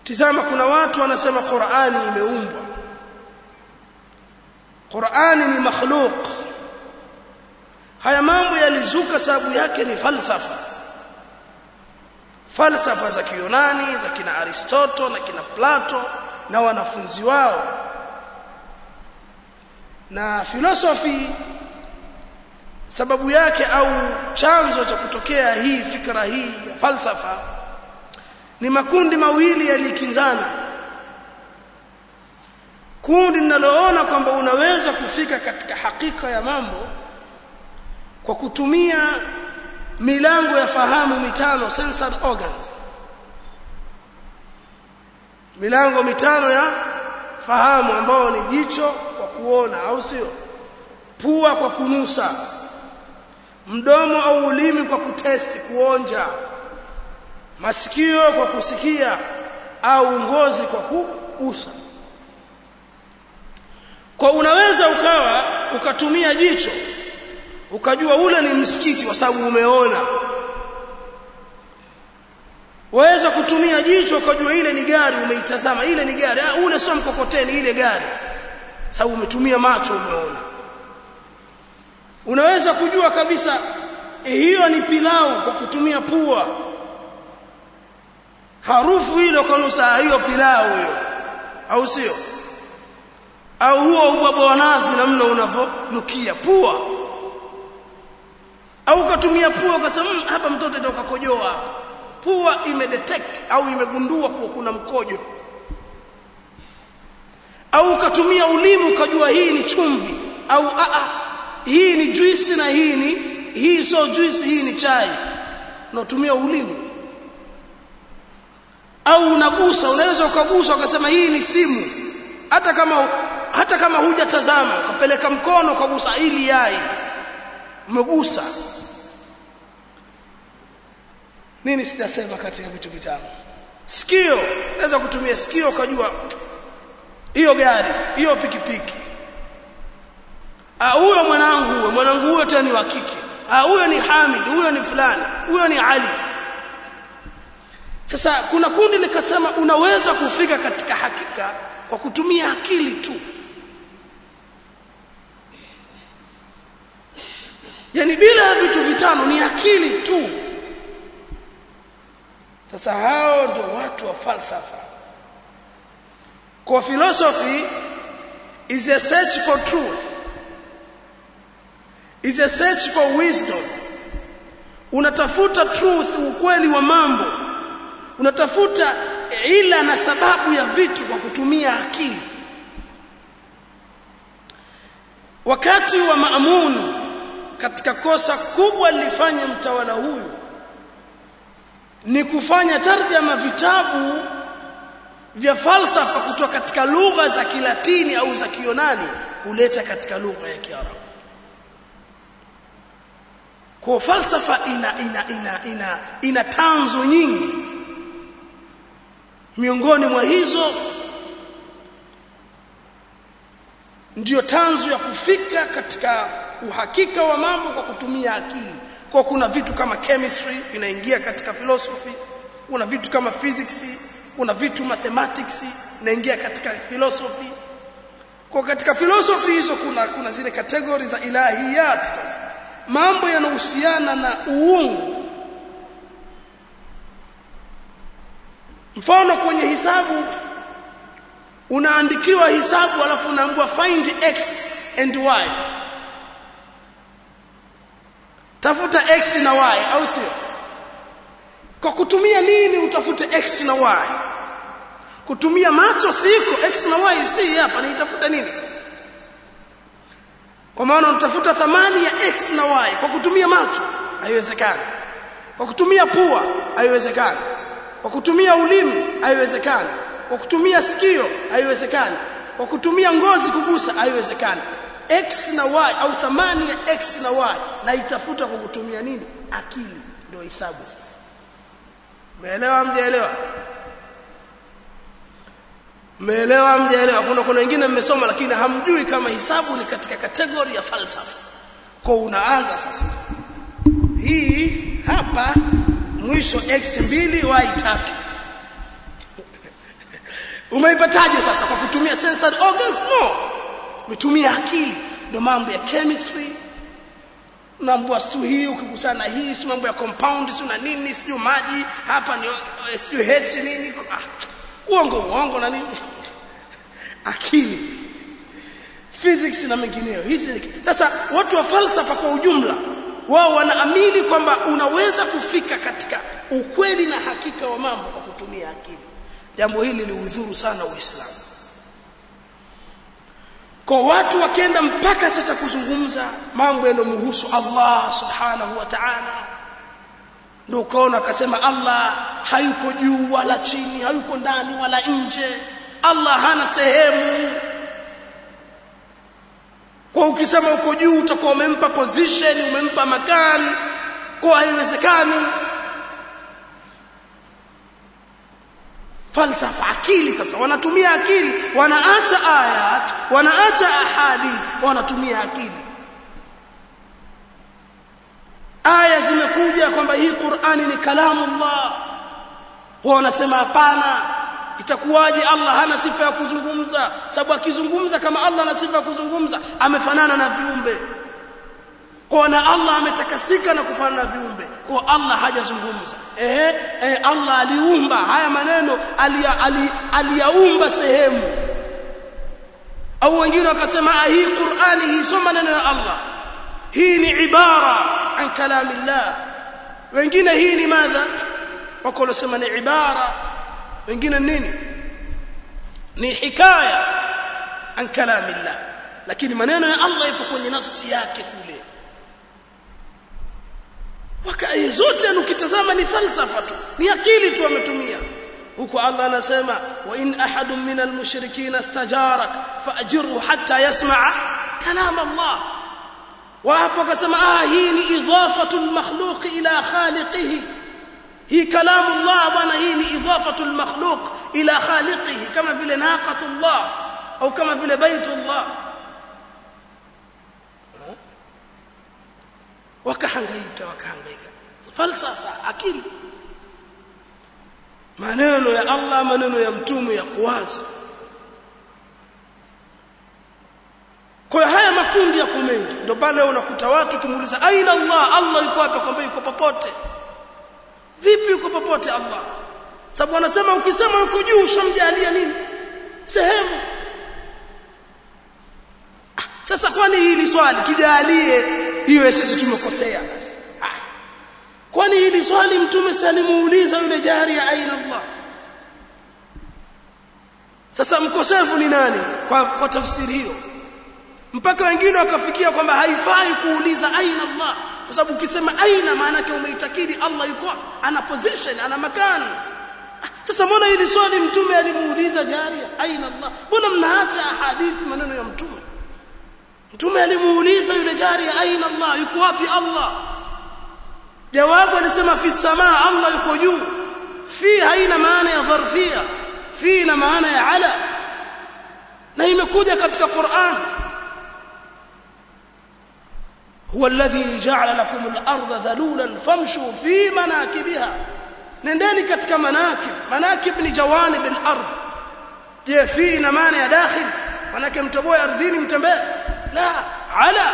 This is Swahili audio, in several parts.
tizama kuna watu wanasema Qur'ani imeumbwa Qur'ani ni makhluq haya mambo yalizuka sababu yake ni falsafa falsafa za Kiyunani za kina Aristotle na kina Plato na wanafunzi wao na filosofi sababu yake au chanzo cha kutokea hii fikra hii ya falsafa ni makundi mawili yalikinzana kundi linaloona kwamba unaweza kufika katika hakika ya mambo kwa kutumia milango ya fahamu mitano sensory organs milango mitano ya fahamu ambao ni jicho kwa kuona au sio pua kwa kunusa mdomo au ulimi kwa kutesti kuonja masikio kwa kusikia au ngozi kwa kugusa kwa unaweza ukawa ukatumia jicho ukajua ule ni msikiti kwa sababu umeona waweza kutumia jicho ukajua ile ni gari umeitazama ile ni gari ah, ule sio mkokoteni ile gari sababu umetumia macho umeona unaweza kujua kabisa eh, hiyo ni pilau kwa kutumia pua harufu ile ukanusa hiyo pilau hiyo au sio au huo ubwabwa wa nazi namna unavonukia pua au ukatumia pua ukasema mmm, hapa mtoto ndio kakojoa hapa pua imedetect au imegundua kuwa kuna mkojo au ukatumia ulimi ukajua hii ni chumvi au a a hii ni juisi na hii ni hii sio juisi hii ni chai unatumia ulimi au unagusa unaweza ukagusa ukasema hii ni simu hata kama hata kama hujatazama ukapeleka mkono ukagusa ili yai umegusa nini sitasema katika vitu vitano sikio naweza kutumia sikio ukajua hiyo gari hiyo pikipiki ah huyo mwanangu huyo mwanangu huyo tena ni wa kike ah huyo ni Hamid huyo ni fulani huyo ni Ali sasa kuna kundi likasema unaweza kufika katika hakika kwa kutumia akili tu yani bila vitu vitano ni akili tu sasa hao ndio watu wa falsafa kwa philosophy is a search for truth is a search for wisdom unatafuta truth ukweli wa mambo unatafuta ila na sababu ya vitu kwa kutumia akili wakati wa Maamun katika kosa kubwa lilifanya mtawala huyu ni kufanya tarjama vitabu vya falsafa kutoka katika lugha za Kilatini au za Kiyunani kuleta katika lugha ya Kiarabu. Kwa falsafa ina ina ina ina, ina tanzo nyingi. Miongoni mwa hizo ndiyo tanzo ya kufika katika uhakika wa mambo kwa kutumia akili. Kwa kuna vitu kama chemistry vinaingia katika philosophy, kuna vitu kama physics, kuna vitu mathematics inaingia katika philosophy. Kwa katika philosophy hizo kuna kuna zile kategori za ilahiyat sasa. Mambo yanahusiana na uungu. Mfano kwenye hisabu unaandikiwa hisabu alafu unaambiwa find x and y tafuta x na y au sio kwa kutumia nini utafute x na y kutumia macho siko x na y si hapa nitafuta nini sasa kwa maana unatafuta thamani ya x na y kwa kutumia macho haiwezekani kwa kutumia pua haiwezekani kwa kutumia ulimi haiwezekani kwa kutumia sikio haiwezekani kwa kutumia ngozi kugusa haiwezekani x na y au thamani ya x na y na itafuta kwa kutumia nini akili ndio hisabu sasa umeelewa mjaelewa mmeelewa mjaelewa kuna kuna wengine mmesoma lakini hamjui kama hisabu ni katika kategori ya falsafa kwa unaanza sasa hii hapa mwisho x mbili y tatu umeipataje sasa kwa kutumia sensory organs no umetumia akili ndio mambo ya chemistry unaambua stu hii ukikusana hii si mambo ya compound si na nini sijui maji hapa ni sijui h nini ah, uongo uongo na nini akili physics na mengineyo hizi sasa watu wa falsafa kwa ujumla wao wanaamini kwamba unaweza kufika katika ukweli na hakika wa mambo kwa kutumia akili jambo hili liudhuru sana uislamu kwa watu wakenda mpaka sasa kuzungumza mambo yanayomhusu Allah subhanahu wa ta'ala ndio ukaona akasema Allah hayuko juu wala chini hayuko ndani wala nje Allah hana sehemu kwa ukisema uko juu utakuwa umempa position umempa makani kwa haiwezekani falsafa akili sasa wanatumia akili wanaacha ayat wanaacha ahadi wanatumia akili aya zimekuja kwamba hii Qur'ani ni kalamu Allah wao wanasema hapana itakuwaje Allah hana sifa ya kuzungumza sababu akizungumza kama Allah ana sifa ya kuzungumza amefanana na viumbe kwa na Allah ametakasika na kufanana na viumbe kwa Allah hajazungumza ehe eh, Allah aliumba haya maneno aliyaumba ali, sehemu au wengine wakasema hii Qur'ani hii sio maneno ya Allah hii ni ibara an kalamillah wengine hii ni madha wako wanasema ni ibara wengine nini ni hikaya an kalamillah lakini maneno ya Allah yapo kwenye nafsi yake kule wakai zote ukitazama ni falsafa tu ni akili tu ametumia huko Allah anasema wa in ahadun min almushrikin istajarak faajirhu hatta yasma'a kalam Allah wa hapo akasema ah hii ni idhafatu almakhluq ila khaliqihi hii kalamu Allah bwana hii ni idhafatu almakhluq ila khaliqihi kama vile naqatullah au kama vile baitullah wakahangaika wakahangaika falsafa akili maneno ya Allah maneno ya mtume ya kuwazi kwa haya makundi yako mengi ndio pale unakuta watu kimuuliza aina Allah Allah yuko wapi kwamba yuko popote vipi yuko popote Allah sababu wanasema ukisema yuko juu ushamjalia nini sehemu sasa kwani hili swali tujalie iwe sisi tumekosea basi kwani hili swali mtume salimuuliza yule jaria aina Allah sasa mkosefu ni nani kwa, kwa tafsiri hiyo mpaka wengine wakafikia kwamba haifai kuuliza aina Allah kwa sababu ukisema aina maana yake umeitakidi Allah yuko ana position ana makani sasa mbona hili swali mtume alimuuliza jaria aina Allah mbona mnaacha hadithi maneno ya mtume mtume alimuuliza yule jaria aina Allah yuko wapi Allah jawabu alisema fi samaa Allah yuko juu fi haina maana ya dharfia fi na maana ya ala na imekuja katika Qur'an هو الذي جعل لكم الأرض ذلولا فامشوا في مناكبها نندني katika manakib manakib ni jawanib al-ardh je fi na maana ya dakhil manake mtoboe ardhini mtembee la ala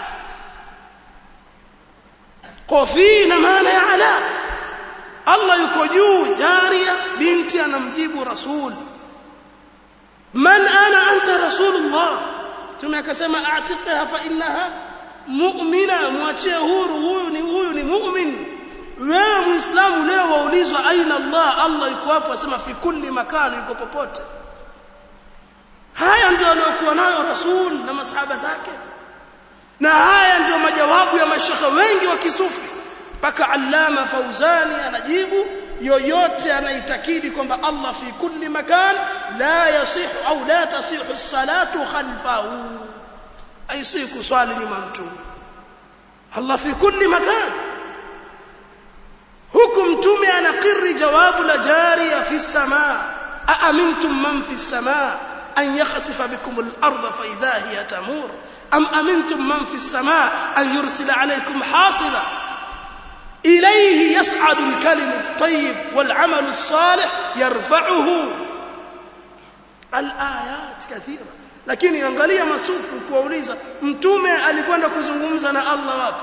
kwa fi na maana ya ala Allah yuko juu jaria binti anamjibu rasul man ana anta rasulullah tume akasema a'tiqha fa innaha mu'mina mwachie huru huyu ni huyu ni mu'min wewe muislamu leo waulizwa aina Allah Allah yuko hapo asema fi kulli makani yuko popote haya ndio aliyokuwa nayo rasul na masahaba zake na haya ndio majawabu ya mashekhe wengi wa kisufi mpaka allama fauzani anajibu yoyote anaitakidi kwamba Allah fi kulli makan la yasihu au la tasihu salatu khalfahu aisi kuswali nyuma mtume Allah fi kulli makan huku mtume anakiri jawabu la jariya fi samaa aamintum man fi samaa an yakhsifa bikum al-ardha fa idha hiya tamur am amintum man fi samaa an yursila alaykum hasiba إليه يصعد الكلم الطيب والعمل الصالح يرفعه alayat kathira lakini angalia masufu kuwauliza mtume alikwenda kuzungumza na Allah wapi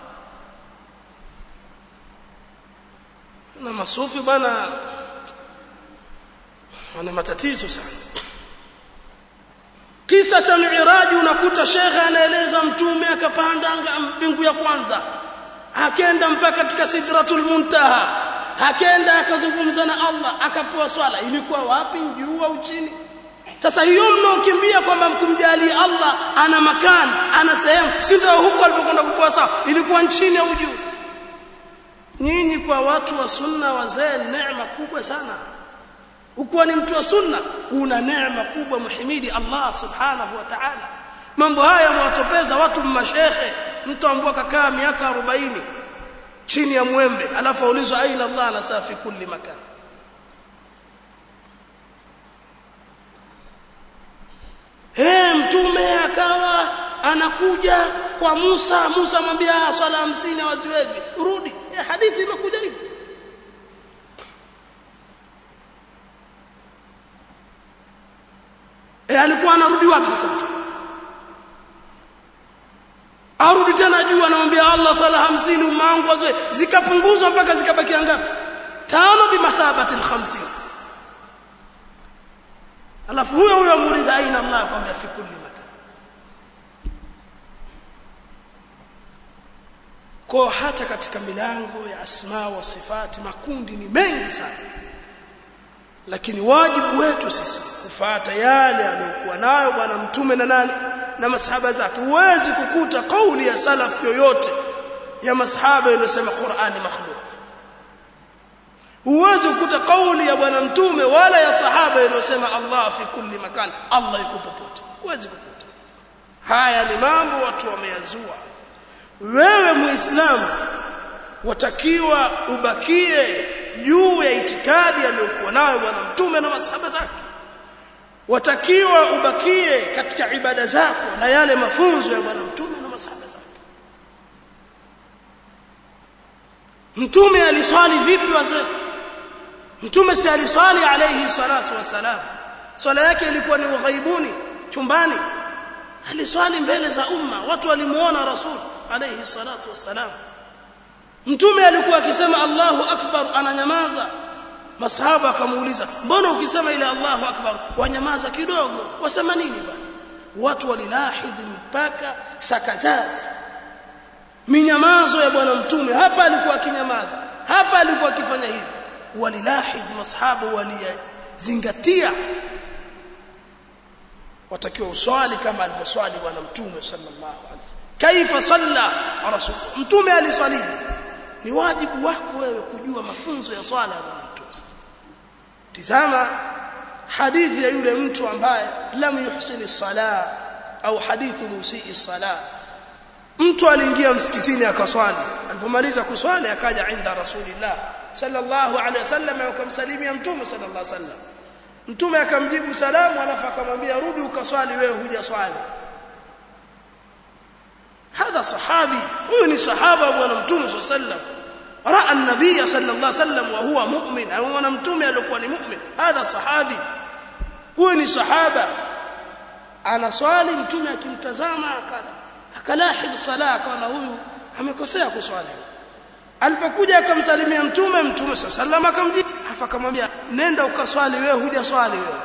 na masufi bana wana matatizo sana kisa cha miiraji unakuta shekhe anaeleza mtume akapanda mbingu ya kwanza akenda mpaka katika sidratul muntaha akenda akazungumza na Allah akapewa swala ilikuwa wapi juu au chini sasa hiyo mnaokimbia kwamba mkumjali Allah ana makani ana sehemu si ndio huko alipokwenda kupewa sawa ilikuwa nchini au juu nyinyi kwa watu wa sunna wazee neema kubwa sana ukiwa ni mtu wa sunna una neema kubwa muhimidi Allah subhanahu wa ta'ala mambo haya mwatopeza watu mashekhe mtu ambao kakaa miaka 40 chini ya mwembe alafu aulizwa aina Allah na safi kulli makan Hey, mtume akawa anakuja kwa Musa Musa amwambia swala hamsini hawaziwezi rudi hey, hadithi imekuja hivi e, alikuwa anarudi wapi sasa mtu arudi tena juu anamwambia Allah sala hamsini umma wangu wazoe zikapunguzwa mpaka zikabakia ngapi tano bimathabati al-50 alafu huyo huyo amuuliza aina Allah akwambia fi kulli makan kwa hata katika milango ya asma wa sifati makundi ni mengi sana lakini wajibu wetu sisi kufuata yale aliyokuwa nayo bwana mtume na nani na masahaba zake huwezi kukuta kauli ya salaf yoyote ya masahaba inayosema Qur'ani makhluq huwezi kukuta kauli ya bwana mtume wala ya sahaba inayosema Allah fi kulli makan Allah yuko popote huwezi kukuta haya ni mambo watu wameyazua wewe muislamu watakiwa ubakie juu ya itikadi aliyokuwa nayo bwana mtume na masahaba zake watakiwa ubakie katika ibada zako na yale mafunzo ya bwana mtume na masahaba zake mtume aliswali vipi wazee mtume si aliswali alayhi salatu wasalam swala yake ilikuwa ni ughaibuni chumbani aliswali mbele za umma watu walimuona rasul alayhi salatu wasalam mtume alikuwa akisema Allahu akbar ananyamaza masahaba akamuuliza mbona ukisema ile Allahu akbar wanyamaza kidogo wasema nini bwana watu walilahidhi mpaka sakatat minyamazo ya bwana mtume hapa alikuwa akinyamaza hapa alikuwa akifanya hivi walilahidhi masahaba walizingatia watakiwa uswali kama alivyoswali bwana mtume sallallahu alaihi wasallam kaifa salla rasul mtume aliswali ni wajibu wako wewe kujua mafunzo ya swala ya bwana mtume tizama hadithi ya yule mtu ambaye lam yuhsini sala au hadithi musii sala mtu aliingia msikitini akaswali alipomaliza kuswali akaja inda rasulillah sallallahu alaihi wasallam akamsalimia mtume sallallahu alaihi wasallam mtume akamjibu salamu alafu akamwambia rudi ukaswali wewe huja swali هذا صحابي huyu ni sahaba bwana mtume صلى الله عليه وسلم راى النبي صلى الله عليه وسلم وهو مؤمن au mwana mtume alikuwa ni mu'min hadha sahabi huyu ni sahaba anaswali mtume akimtazama akala akalahid sala akaona huyu amekosea kuswali alipokuja akamsalimia mtume mtume sallallahu akamjibu afa akamwambia nenda ukaswali wewe huja swali wewe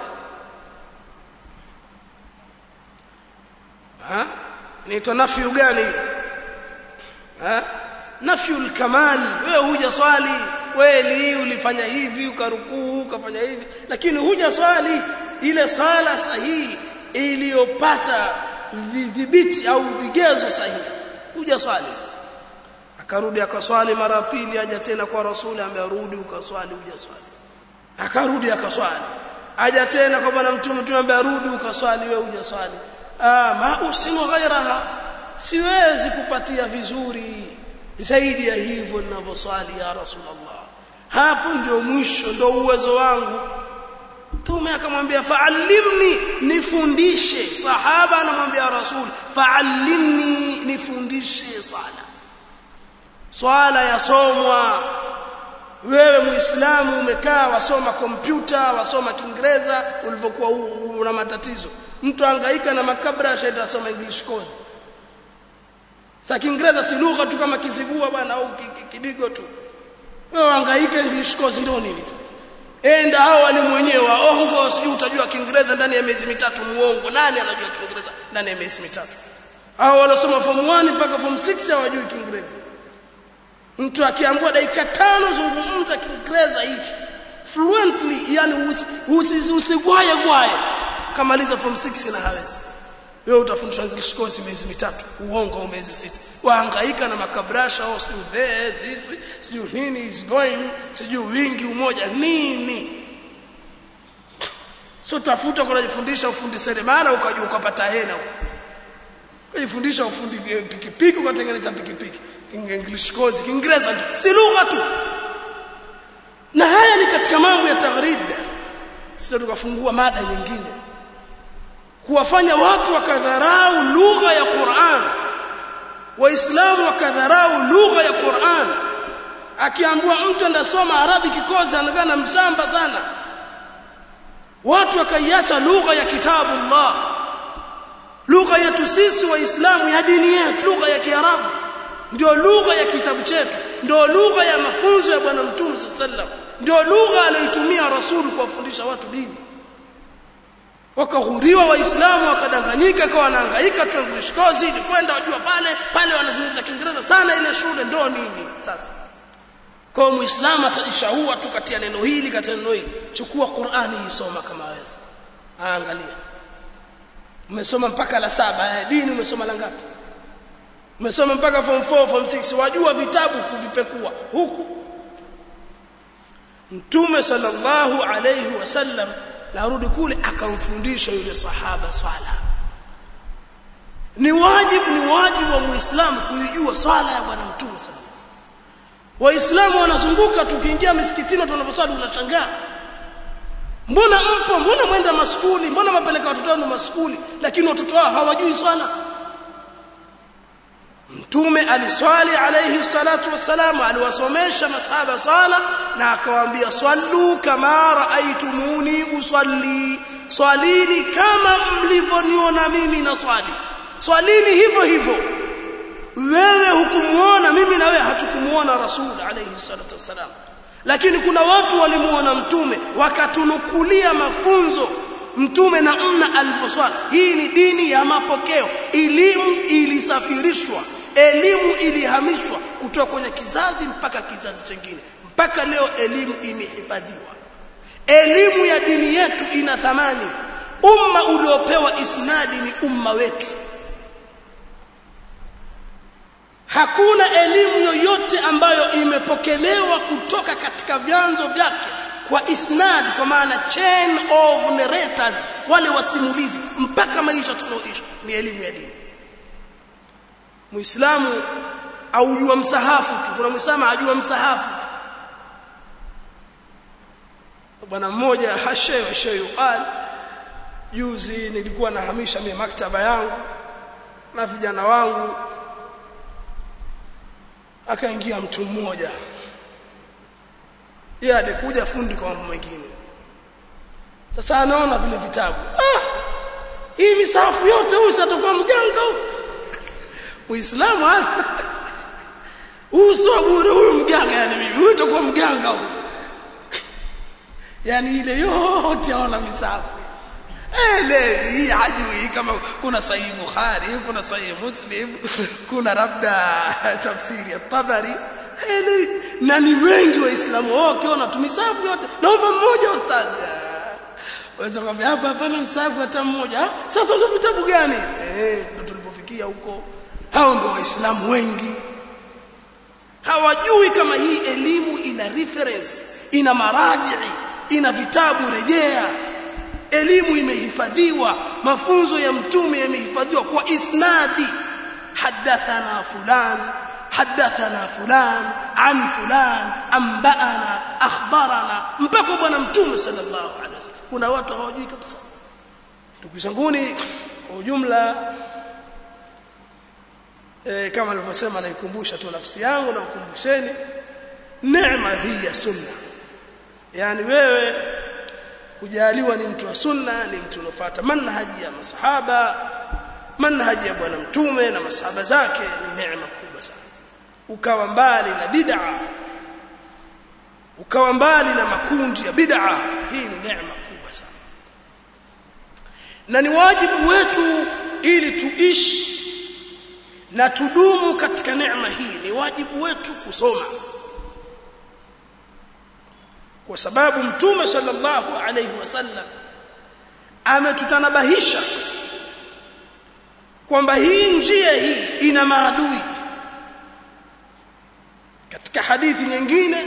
ha inaitwa nafyu gani ha nafyul kamal wewe huja swali kweli ulifanya hivi ukarukuu ukafanya hivi lakini huja swali ile sala sahihi iliyopata vidhibiti au vigezo sahihi huja swali akarudi akaswali mara pili aja tena kwa rasuli ambaye rudi ukaswali huja swali akarudi akaswali aja tena kwa bwana mtume mtume ambaye rudi ukaswali wewe huja swali ah ma usinu ghairaha siwezi kupatia vizuri zaidi ya hivyo ninavyoswali ya rasulullah hapo ndio mwisho ndio uwezo wangu mtume akamwambia fa'allimni nifundishe sahaba anamwambia rasul fa'allimni nifundishe swala swala yasomwa wewe muislamu umekaa wasoma kompyuta wasoma kiingereza ulivyokuwa una matatizo mtu angaika na makabra shaita asoma english course sa kiingereza si lugha tu kama kizigua bwana au kidigo tu wewe angaika english course ndio nini sasa enda hao walimu wenyewe waongo sijui utajua kiingereza ndani ya miezi mitatu muongo nani anajua kiingereza ndani ya miezi mitatu hao waliosoma form 1 mpaka form 6 hawajui kiingereza mtu akiambiwa dakika tano zungumza kiingereza hichi fluently yani usigwaye gwaye kamaliza form 6 na hawezi wewe utafundishwa english course miezi mitatu uongo au miezi sita wahangaika na makabrasha au sijui there this sijui nini is going sijui wingi umoja nini so tafuta kunajifundisha ufundi seremala ukajua ukapata hela kujifundisha ufundi pikipiki ukatengeneza pikipiki english course kiingereza si lugha tu na haya ni katika mambo ya taghrib sio tukafungua mada nyingine kuwafanya watu wakadharau lugha ya Qur'an waislamu wakadharau lugha ya Qur'an akiambiwa mtu ndasoma arabi kikozi anaonekana mshamba sana watu wakaiacha lugha ya kitabu Allah lugha yetu sisi waislamu ya dini yetu lugha ya kiarabu ndio lugha ya kitabu chetu ndio lugha ya mafunzo ya bwana mtume sallam ndio lugha aliyotumia rasul kuwafundisha watu dini wakaghuriwa waislamu wakadanganyika kwa wanahangaika tu English course ili kwenda wajua pale pale wanazungumza kiingereza sana ile shule ndio nini sasa kwa muislamu atajishaua tu katia neno hili katia neno hili chukua Qur'ani isoma kama waweza angalia umesoma mpaka la saba dini umesoma la ngapi umesoma mpaka form 4 form 6 wajua vitabu kuvipekua huku mtume sallallahu alayhi wasallam narudi kule akamfundisha yule sahaba swala ni wajibu ni wajibu wa muislamu kuijua swala ya bwana mtume sallallahu alayhi wasallam waislamu wanazunguka tukiingia misikitini tunaposwali unashangaa mbona mpo mbona mwenda maskuli mbona mapeleka watoto wenu maskuli lakini watoto wao hawajui swala mtume aliswali alayhi salatu wassalam aliwasomesha masahaba sala na akawaambia swallu kama raaitumuni usalli swalini kama mlivyoniona mimi na swali swalini hivyo hivyo wewe hukumuona mimi na wewe hatukumuona rasul alayhi salatu wassalam lakini kuna watu walimuona mtume wakatunukulia mafunzo mtume na mna alivyoswali hii ni dini ya mapokeo elimu ilisafirishwa elimu ilihamishwa kutoka kwenye kizazi mpaka kizazi chingine mpaka leo elimu imehifadhiwa elimu ya dini yetu ina thamani umma uliopewa isnadi ni umma wetu hakuna elimu yoyote ambayo imepokelewa kutoka katika vyanzo vyake kwa isnad kwa maana chain of narrators wale wasimulizi mpaka maisha tunaoishi ni elimu ya dini muislamu aujua msahafu tu kuna muislamu ajua msahafu tu bwana mmoja hashe wa shayuqal juzi nilikuwa nahamisha mimi maktaba yangu na vijana wangu akaingia mtu mmoja yeye alikuja fundi kwa mambo mengine sasa anaona vile vitabu ah hii misafu yote huyu satakuwa mganga huyu muislamu huyu sio bure huyu mganga yani mimi huyu utakuwa mganga huyu yani ile yote aona misafu elewi hii hajui kama kuna sahihi bukhari kuna sahihi muslim kuna labda tafsiri ya tabari elewi na ni wengi waislamu wao wakiona tumisafu yote naomba mmoja ustazi waweza kwambia hapa hapana msafu hata mmoja sasa ndio vitabu gani eh ndio tulipofikia huko hao ndio waislamu wengi hawajui kama hii elimu ina reference ina maraji ina vitabu rejea elimu imehifadhiwa mafunzo ya mtume yamehifadhiwa kwa isnadi hadathana fulan hadathana fulan an fulan anbaana akhbarana mpaka bwana mtume sallallahu alaihi wasallam kuna watu hawajui kabisa ndugu zanguni kwa ujumla e, kama nilivyosema naikumbusha tu nafsi yangu na ukumbusheni neema hii ya sunna yani wewe kujaliwa ni mtu wa sunna ni mtu unafuata manhaji ya masahaba manhaji ya bwana mtume na masahaba zake ni neema kubwa sana ukawa mbali na bid'a ukawa mbali na makundi ya bid'a hii ni neema kubwa sana na ni wajibu wetu ili tuishi na tudumu katika neema hii ni wajibu wetu kusoma kwa sababu mtume sallallahu alayhi wasallam ametutanabahisha kwamba hii njia hii ina maadui katika hadithi nyingine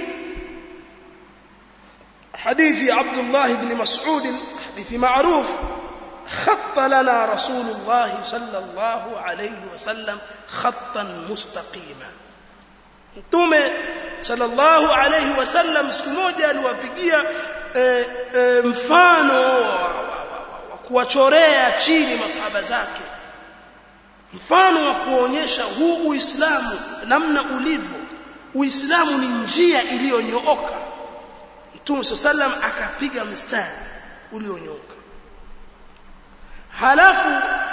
hadithi ya Abdullah ibn Mas'ud hadithi maarufu خط لنا رسول الله صلى الله عليه وسلم خطا مستقيما mtume sallallahu alayhi wasallam siku moja aliwapigia e, e, mfano wa, wa, wa, wa kuwachorea chini masahaba zake mfano wa kuonyesha huu uislamu namna ulivyo uislamu ni njia iliyonyooka mtume sallam akapiga mstari ulionyooka halafu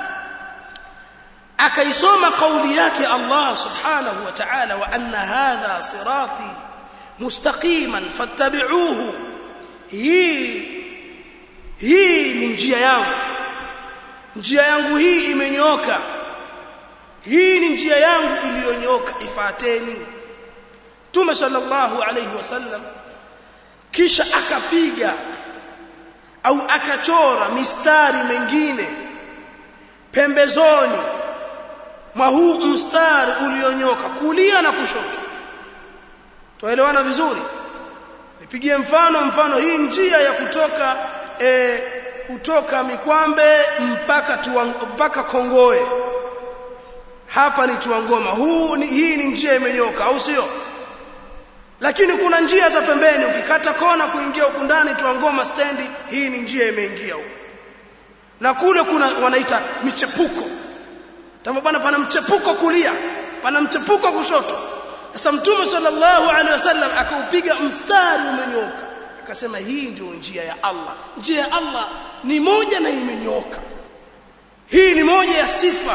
akaisoma kauli yake Allah subhanahu wa ta'ala wa anna hadha sirati mustaqiman fattabi'uhu hii hii ni njia yangu njia yangu hii imenyooka hii ni njia yangu iliyonyooka ifateni Mtume sallallahu alayhi wasallam kisha akapiga au akachora mistari mengine pembezoni mwa huu mstari ulionyoka kulia na kushoto tuelewana vizuri nipigie mfano mfano hii njia ya kutoka e, kutoka Mikwambe mpaka tuwa, mpaka Kongoe hapa ni Tuangoma huu ni, hii ni njia imenyoka au sio lakini kuna njia za pembeni ukikata kona kuingia huku ndani Tuangoma stendi hii ni njia imeingia huko na kule kuna wanaita michepuko Tamba bwana pana mchepuko kulia, pana mchepuko kushoto. Sasa Mtume sallallahu alaihi wasallam akaupiga mstari umenyoka. Akasema hii ndio njia ya Allah. Njia ya Allah ni moja na imenyoka. Hii ni moja ya sifa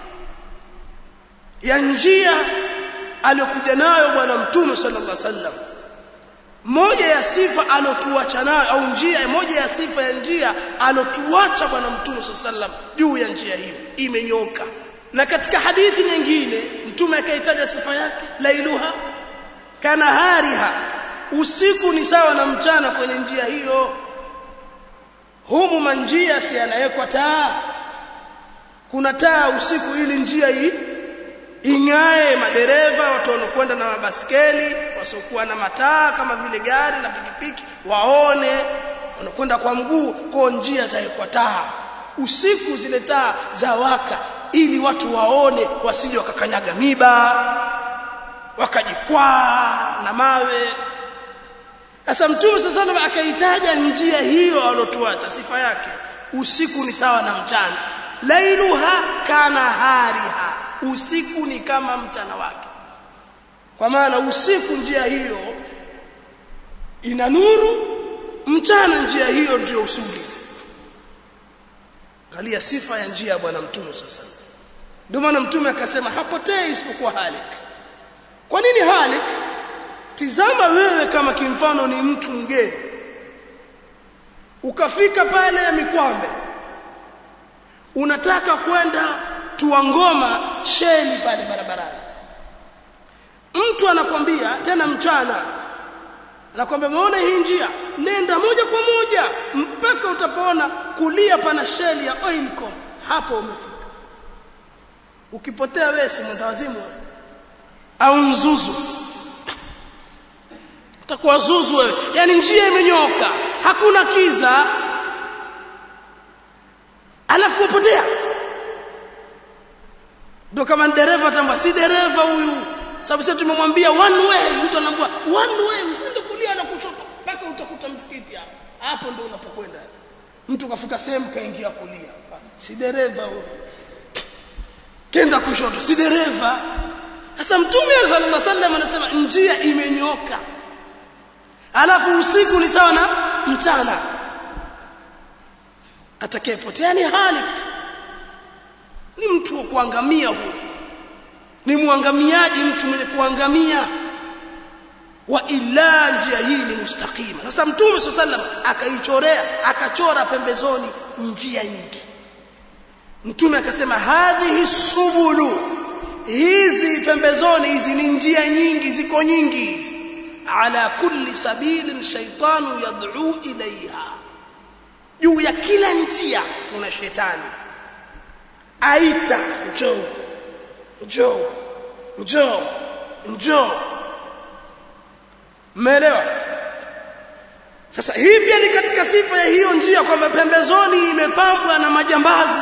ya njia aliyokuja nayo bwana Mtume sallallahu alaihi wasallam. Moja ya sifa alotuacha nayo au njia moja ya sifa ya njia alotuacha bwana Mtume sallallahu alaihi wasallam juu ya njia hiyo imenyoka na katika hadithi nyingine mtume akaitaja sifa yake lailuha kana hariha usiku ni sawa na mchana kwenye njia hiyo humu manjia si yanawekwa taa kuna taa usiku ili njia hii ing'ae madereva watu wanakwenda na mabaskeli wasiokuwa na mataa kama vile gari na pikipiki waone wanakwenda kwa mguu kwa njia zawekwa taa usiku zile taa za waka ili watu waone wasije wakakanyaga miba wakajikwaa na mawe sasa mtume sasa sallam akaitaja njia hiyo alotuacha sifa yake usiku ni sawa na mchana lailuha kana hariha usiku ni kama mchana wake kwa maana usiku njia hiyo ina nuru mchana njia hiyo ndio usiulize angalia sifa ya njia ya bwana mtume sasa ndio maana mtume akasema hapotei isipokuwa halik kwa nini halik tizama wewe kama kimfano ni mtu mgeni ukafika pale ya mikwambe unataka kwenda tuangoma sheli pale barabarani mtu anakwambia tena mchana anakwambia muone hii njia nenda moja kwa moja mpaka utapoona kulia pana sheli ya Oilcom hapo umefika ukipotea wewe si mtawazimu au nzuzu utakuwa zuzu wewe yani njia imenyoka hakuna kiza alafu upotea ndio kama dereva tamba si dereva huyu sababu sasa tumemwambia one way mtu anaambia one way usiende kulia na kushoto mpaka utakuta msikiti hapo hapo ndio unapokwenda mtu kafika sehemu kaingia kulia si dereva huyu kenda kushoto si dereva sasa mtume sallallahu alaihi wasallam anasema njia imenyoka alafu usiku ni sawa na mchana atakayepotea ni halik ni mtu wa kuangamia huyo ni muangamiaji mtu mwenye kuangamia wa illa njia hii ni mustaqima sasa mtume sallam akaichorea akachora pembezoni njia nyingi mtume akasema hadhihi subulu hizi pembezoni hizi ni njia nyingi ziko nyingi hizi ala kulli sabilin shaytanu yad'u ilaiha juu ya kila njia kuna shetani aita njoo njoo njoo njoo Mmeelewa? Sasa hii pia ni katika sifa ya hiyo njia kwamba pembezoni imepambwa na majambazi.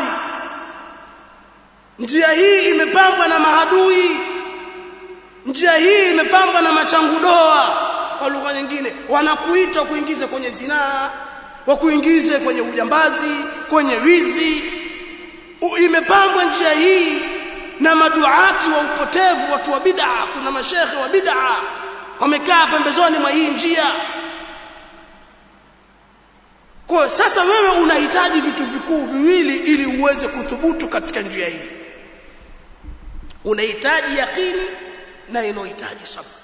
Njia hii imepambwa na mahadui. Njia hii imepambwa na machangudoa kwa lugha nyingine wanakuita kuingiza kwenye zinaa, wakuingize kwenye ujambazi, kwenye wizi. U, imepambwa njia hii na maduati wa upotevu, watu wa bid'a, kuna mashekhe wa bid'a wamekaa pembezoni mwa hii njia kwa sasa wewe unahitaji vitu vikuu viwili ili uweze kuthubutu katika njia hii unahitaji yakini na inahitaji sabr